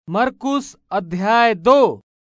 मरकुस अध्याय दो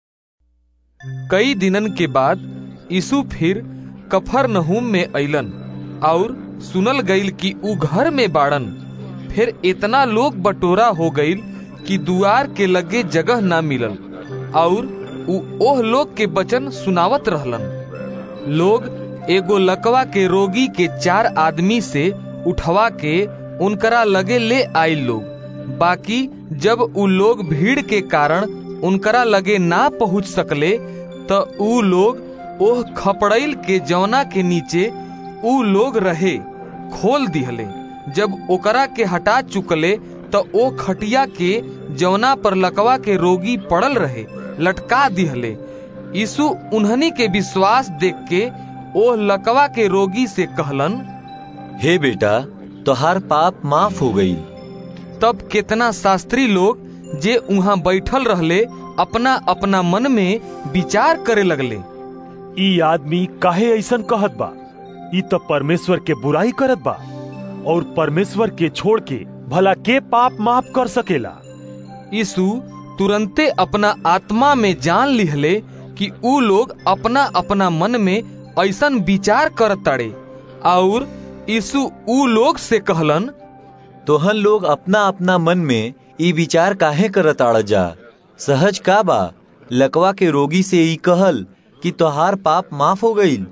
कई दिनन के बाद यीशु फिर कफरनहूम में अइलन और सुनल गईल कि ऊ घर में बाड़न फिर इतना लोग बटोरा हो गईल कि दुआर के लगे जगह ना मिलल और ऊ ओह लोग के वचन सुनावत रहलन लोग एगो लकवा के रोगी के चार आदमी से उठवा के उनकरा लगे ले आइल लोग बाकी जब ऊ लोग भीड़ के कारण उनकरा लगे ना पहुंच सकले त ऊ लोग ओह खपड़ैल के जौना के नीचे ऊ लोग रहे खोल दिहले जब ओकरा के हटा चुकले त ओ खटिया के जौना पर लकवा के रोगी पड़ल रहे लटका दिहले यीशु उन्हनी के विश्वास देख के ओह लकवा के रोगी से कहलन हे बेटा तोहार पाप माफ हो गई तब कितना शास्त्री लोग जे उहाँ बैठल रहले अपना अपना मन में विचार करे लगले ई आदमी काहे ऐसन कहत बा ई तो परमेश्वर के बुराई करत बा और परमेश्वर के छोड़ के भला के पाप माफ कर सकेला यीशु तुरंते अपना आत्मा में जान लिहले कि ऊ लोग अपना अपना मन में ऐसन विचार करत ताड़े और यीशु ऊ लोग से कहलन तोहन लोग अपना अपना मन में ई विचार काहे करत आड़ जा सहज का बा लकवा के रोगी से ई कहल कि तोहार पाप माफ हो गईल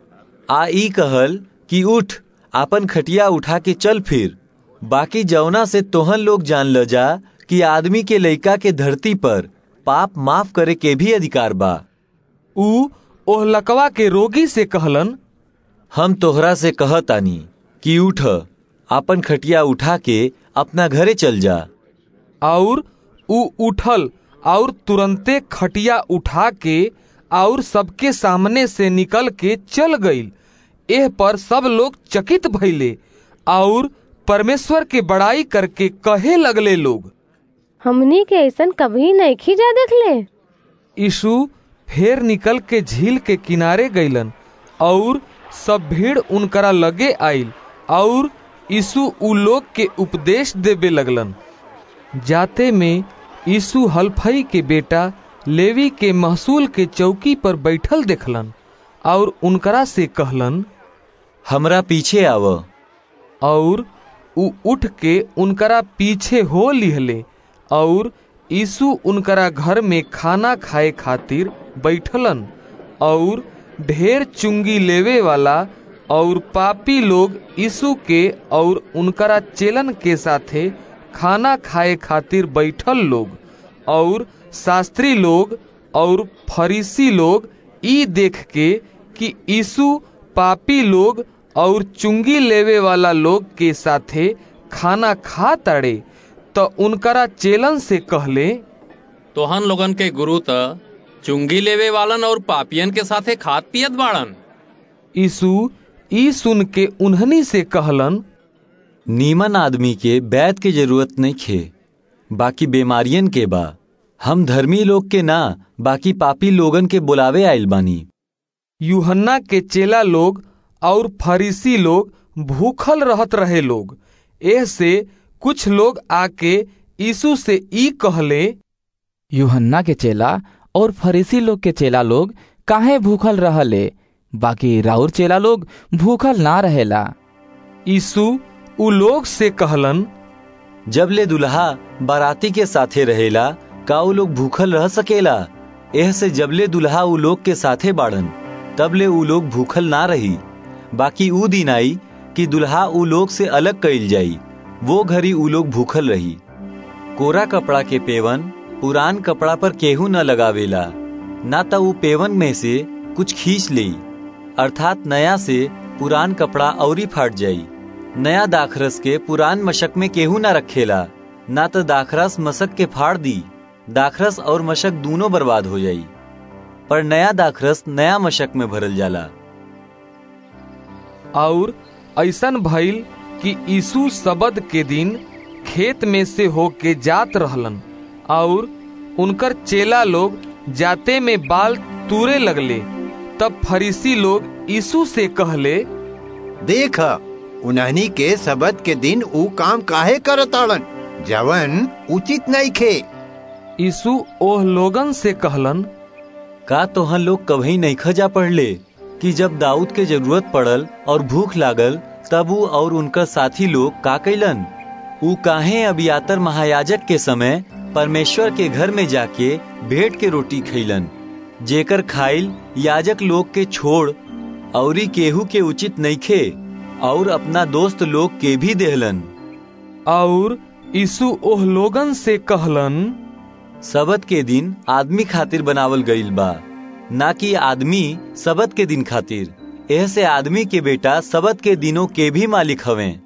आ ई कहल कि उठ आपन खटिया उठा के चल फिर बाकी जौना से तोहन लोग जान ल जा कि आदमी के लइका के धरती पर पाप माफ करे के भी अधिकार बा ऊ ओह लकवा के रोगी से कहलन हम तोहरा से कहतानी कि उठ आपन खटिया उठा के अपना घरे चल जा और ऊ उठल और तुरंते खटिया उठा के और सबके सामने से निकल के चल गईल एह पर सब लोग चकित भइले और परमेश्वर के बड़ाई करके कहे लगले लोग हमनी के ऐसन कभी नहीं खींचा देखले यीशु फेर निकल के झील के किनारे गईलन और सब भीड़ उनकरा लगे आइल और यीशु उ लोग के उपदेश देवे लगलन जाते में यीशु हल्फई के बेटा लेवी के महसूल के चौकी पर बैठल देखलन और उनकरा से कहलन हमरा पीछे आव और उ उठ के उनकरा पीछे हो लिहले और यीशु उनकरा घर में खाना खाए खातिर बैठलन और ढेर चुंगी लेवे वाला और पापी लोग यीशु के और उनकरा चेलन के साथे खाना खाए खातिर बैठल लोग और शास्त्री लोग और फरीसी लोग ई देख के कि यीशु पापी लोग और चुंगी लेवे वाला लोग के साथे खाना खा ताड़े तो उनकरा चेलन से कहले तोहन लोगन के गुरु त चुंगी लेवे वालन और पापियन के साथे खात पियत बाड़न यीशु ई सुन के उन्हनी से कहलन नीमन आदमी के बैत के जरूरत नहीं खे बाकी बीमारियन के बा हम धर्मी लोग के ना बाकी पापी लोगन के बुलावे आइल बानी यूहन्ना के चेला लोग और फरीसी लोग भूखल रहत रहे लोग एह से कुछ लोग आके यीशु से ई कहले यूहन्ना के चेला और फरीसी लोग के चेला लोग काहे भूखल रहले बाकी राउर चेला लोग भूखल ना रहेला यीशु उ लोग से कहलन जब ले दुल्हा बाराती के साथे रहेला का उ लोग भूखल रह सकेला एह से जबले दुल्हा उ लोग के साथे बाड़न तब ले उ लोग भूखल ना रही बाकी उ दिन आई कि दुल्हा उ लोग से अलग कइल जाई वो घड़ी उ लोग भूखल रही कोरा कपड़ा के पेवन पुरान कपड़ा पर केहू न लगावेला ना तो उ पेवन में से कुछ खींच ले अर्थात नया से पुरान कपड़ा औरी फाट जाई नया दाखरस के पुरान मशक में केहू न रखेला ना तो दाखरस मशक के फाड़ दी दाखरस और मशक दोनों बर्बाद हो जाई पर नया दाखरस नया मशक में भरल जाला और ऐसन भइल कि यीशु सबद के दिन खेत में से होके जात रहलन और उनकर चेला लोग जाते में बाल तूरे लगले तब फरीसी लोग यीशु से कहले देख उन्हनी के सबद के दिन ऊ काम काहे करताड़न जवन उचित नहीं खे यीशु ओह लोगन से कहलन का तोहन लोग कभी नहीं खजा पढ़ले कि जब दाऊद के जरूरत पड़ल और भूख लागल तब ऊ और उनका साथी लोग का कैलन ऊ काहे अबियातर महायाजक के समय परमेश्वर के घर में जाके भेंट के रोटी खैलन जेकर खाइल याजक लोग के छोड़ औरी केहू के उचित नइखे और अपना दोस्त लोग के भी देहलन और यीशु ओह लोगन से कहलन सबत के दिन आदमी खातिर बनावल गईल बा ना कि आदमी सबत के दिन खातिर एह से आदमी के बेटा सबत के दिनों के भी मालिक हवे